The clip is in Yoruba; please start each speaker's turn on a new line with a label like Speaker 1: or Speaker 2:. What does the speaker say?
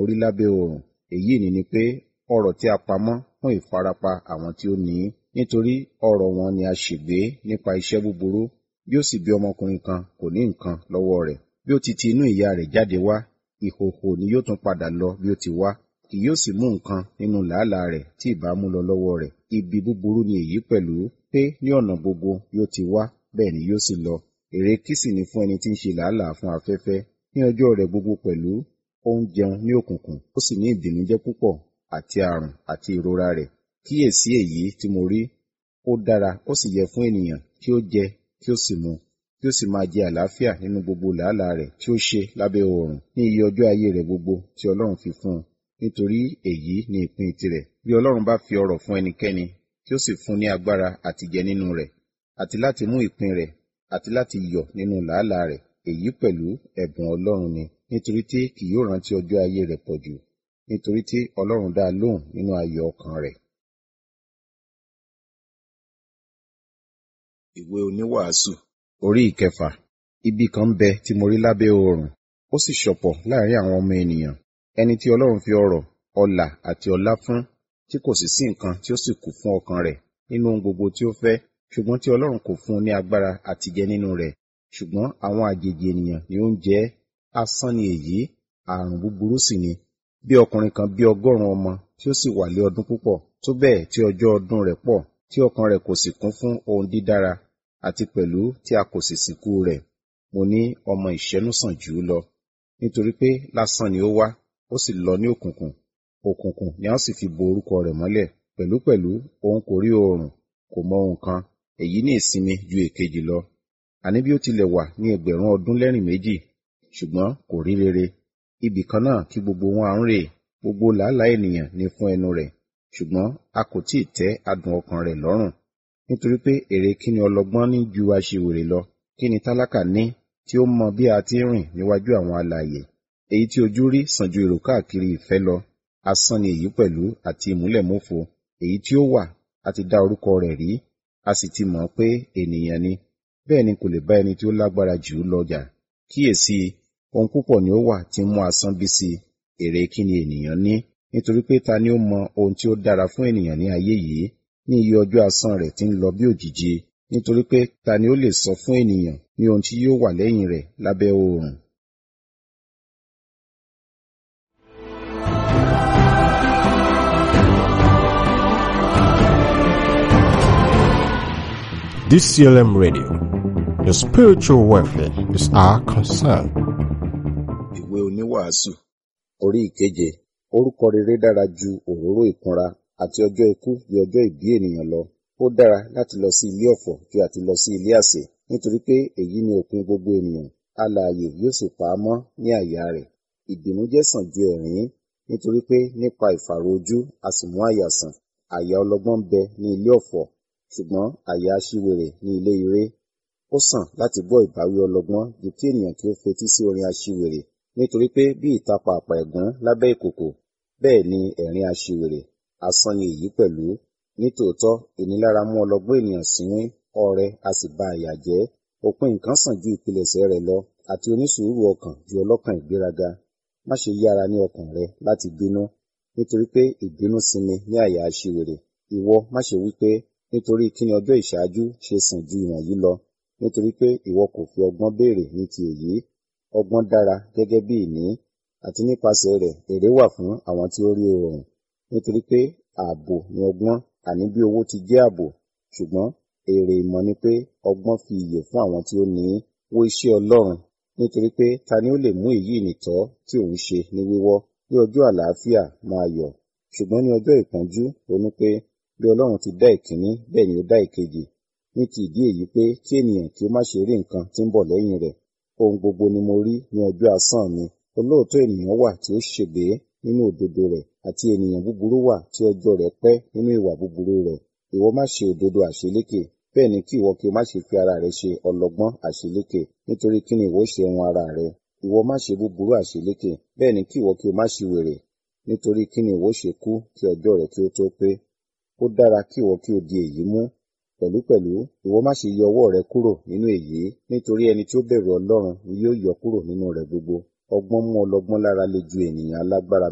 Speaker 1: orí lábẹ́ oòrùn èyí ni ni pé ọrọ̀ tí a pamọ́ fún ìfarapa àwọn tí ó ní í nítorí ọrọ̀ wọn ni a ṣègbé nípa iṣẹ́ búburú bí ó sì bí ọmọkùnrin kan kò ní nǹkan lọ́wọ́ rẹ̀ bí ó ti ti inú ìyá rẹ̀ jáde wá ìhòhò ni yóò tún padà lọ bí ó ti wá kì yóò sì mú nǹkan nínú làálàá rẹ̀ tí ìbá mú lọ lọ́wọ́ rẹ̀ ibi búburú ni èyí pẹ̀lú pé ní ọ̀nà gbogbo yóò ti wá bẹ́ẹ̀ ni yóò sì lọ èrè kí sì ni fún ẹni tí ń ṣe làálàá fún afẹ́fẹ́ ní ọjọ́ rẹ̀ gbogbo pẹ̀lú ó ń jẹun ní òkùnkùn ó sì ní ìbìnújẹ́ púpọ̀ àti àrùn àti ìrora rẹ̀ kíyèsí èyí tí mo rí ó dára ó sì yẹ fún ènìyàn kí ó jẹ kí ó sì mu kí ó sì máa jẹ àlàáfíà nínú gbogbo làálàá rẹ̀ tí ó ṣe lábẹ́ oòrùn ní iye ọjọ́ ayé rẹ̀ gbogbo tí Ọlọ́run fi fún un nítorí èyí ni ìpín tirẹ̀ bí Ọlọ́run bá fi ọrọ̀ fún ẹnikẹ́ni tí ó sì fún ní agbára àti jẹ nínú rẹ̀ àti láti mú ìpín rẹ̀ àti láti yọ̀ nínú làálàá rẹ̀ èyí pẹ̀lú ẹ̀bùn Ọlọ́run ni nítorí tí kì yóò rántí ọjọ́ ayé rẹ̀ pọ̀ jù nítorí tí Ọlọ́run dá a lóhùn nínú ayọ̀ ọkàn rẹ̀. Ìwé oníwàásù orí ìkẹfà ibi kan bẹ tí mo rí lábẹ́ oòrùn ó sì ṣọ̀pọ̀ láàrin àwọn ọmọ ènìyàn ẹni tí Ọlọ́run fi ọrọ̀ ọlà àti ọlá fún tí kò sì sí nǹkan tí ó sì kù fún ọkàn rẹ̀ nínú ohun gbogbo tí ó fẹ́ ṣùgbọ́n tí Ọlọ́run kò fún un ní agbára àti jẹ nínú rẹ̀ ṣùgbọ́n àwọn àjèjì ènìyàn ni ó ń jẹ asán ni èyí àrùn búburú sì ni bí ọkùnrin kan bí ọgọ́rùn ọmọ tí ó sì wà lé ọdún púpọ̀ tó bẹ́ẹ̀ tí ọjọ́ ọdún rẹ̀ pọ̀ tí ọkàn rẹ̀ kò sì kún fún ohun dídára àti pẹ̀lú tí a kò sì sìnkú rẹ̀ mo ní ọmọ ìṣẹ́nú sàn jù ú lọ nítorí pé lásán ni ó wá ó sì lọ ní òkùnkùn òkùnkùn ni a sì fi bo orúkọ rẹ̀ mọ́lẹ̀ pẹ̀lúpẹ̀lú òun kò rí oòrùn kò mọ ohun kan èyí ní ìsinmi ju èkejì lọ àní bí ó tilẹ̀ wà ní ẹgbẹ̀rún ọdún lẹ́rìn méjì ṣùgbọ́n kò rí rere ibì kan náà kí gbogbo wọn à ń rè gbogbo làálàá ènìyàn ní fún ẹnu rẹ̀ ṣùgbọ́n a kò tí ì tẹ́ adùn ọkàn rẹ̀ lọ́rùn nítorí pé èrè kí ni ọlọ́gbọ́n ní ju aṣiwèrè lọ kí ni tálákà ní tí ó mọ bí a ti ń rìn níwájú àwọn alààyè èyí tí ojú rí sàn ju èrò káàkiri ìfẹ́ lọ asán ni èyí pẹ̀lú àti ìmúlẹ̀mófo èyí tí ó wà a ti dá orúkọ rẹ̀ rí a sì ti mọ̀ pé ènìyàn ni bẹ́ẹ̀ ni kò lè bá ẹni tí ó lágbára jù ú lọ jà kíyèsí ohun púpọ̀ ni ó wà tí ń mú asán bí sí èrè kí ni ènìyàn ní nítorí pé ta ni ó mọ ohun tí ó dára fún ènìyàn ní ayé yìí ní iye ọjọ́ asán rẹ̀ tí ń lọ bí òjìji nítorí pé ta ni ó lè sọ fún ènìyàn ní ohun tí yóò wà lẹ́yìn rẹ̀ lábẹ́ oòrùn.
Speaker 2: DCLM Radio. Your spiritual welfare is our concern.
Speaker 1: Ìwé oníwàásù orí ìkeje orúkọ rere dára ju òróró ìkunra àti ọjọ́ ikú ju ọjọ́ ìbí ènìyàn lọ. Ó dára láti lọ sí ilé ọ̀fọ̀ ju àti lọ sí ilé àsè nítorí pé èyí ni òpin gbogbo ènìyàn. Alààyè yóò sì pa á mọ́ ní àyà rẹ̀. Ìbìnújẹ́ sàn ju ẹ̀rín nítorí pé nípa ìfàrò ojú a sì mú àyà sàn. Àyà ọlọ́gbọ́n ń bẹ ní ilé ọ̀fọ̀ ṣùgbọ́n àyà aṣiwèrè ní ilé ire. Ó sàn láti gbọ́ ìbáwí ọlọ́gbọ́n ju kí ènìyàn kí ó fetí sí orin aṣiwèrè nítorí pé bí ìtapà àpà ẹ̀gún lábẹ́ ìkòkò bẹ́ẹ̀ ni ẹ̀rín aṣiwèrè asán ni èyí pẹ̀lú. Nítòótọ́ ìnilára mú ọlọ́gbọ́n ènìyàn sínwín ọrẹ a sì ba àyà jẹ́. Òpin nǹkan sàn ju ìpilẹ̀ṣẹ̀ rẹ̀ lọ àti onísùúrù ọkàn ju ọlọ́kàn ìgbéraga. Má ṣe yára ní ọkàn rẹ láti bínú nítorí pé ìbínú sinmi ní àyà aṣiwèrè. Ìwọ má ṣe wí pé nítorí kí ni ọjọ́ ìṣáájú ṣe sàn ju ìwọ̀nyí lọ nítorí pé ìwọ kò fi ọgbọ́n béèrè ní ti èyí ọgbọ́n dára gẹ́gẹ́ bí ìní àti nípasẹ̀ rẹ̀ èrè wà fún àwọn tí ó rí oòrùn nítorí pé ààbò ni ọgbọ́n àní bí owó ti jẹ́ ààbò ṣùgbọ́n èrè ìmọ̀ ni pé ọgbọ́n fi ìyè fún àwọn tí ó ní í wo iṣẹ́ Ọlọ́run nítorí pé ta ni ó lè mú èyí nìtọ́ tí òun ṣe ní wíwọ́ ní ọjọ́ àlàáfíà máa yọ̀ ṣùgbọ́n ní ọjọ́ ìpọ́njú ronú pé bí Ọlọ́run ti dá ìkíní bẹ́ẹ̀ ni ó dá ìkejì ní ti ìdí èyí pé kí ènìyàn kí ó má ṣe rí nǹkan tí ń bọ̀ lẹ́yìn rẹ̀ ohun gbogbo ni mo rí ní ọjọ́ asán mi olóòótọ́ ènìyàn wà tí ó ṣègbé nínú òdodo rẹ̀ àti ènìyàn búburú wà tí ọjọ́ rẹ̀ pẹ́ nínú ìwà búburú rẹ̀ ìwọ má ṣe òdodo àṣelékè bẹ́ẹ̀ ni kí ìwọ kí o má ṣe fi ara rẹ ṣe ọlọ́gbọ́n àṣelékè nítorí kí ni ìwọ ṣe ohun ara rẹ ìwọ má ṣe búburú àṣelékè bẹ́ẹ̀ ni kí ìwọ kí o má ṣe wèrè nítorí kí ni ìwọ ṣe kú kí ọjọ́ rẹ kí ó tó pé ó dára kí ìwọ kí o di èyí mú pẹ̀lúpẹ̀lú ìwọ má ṣe yọ ọwọ́ rẹ kúrò nínú èyí nítorí ẹni tí ó bẹ̀rù Ọlọ́run ni yóò yọ kúrò nínú rẹ̀ gbogbo ọgbọ́n mú ọlọ́gbọ́n lára le ju ènìyàn alágbára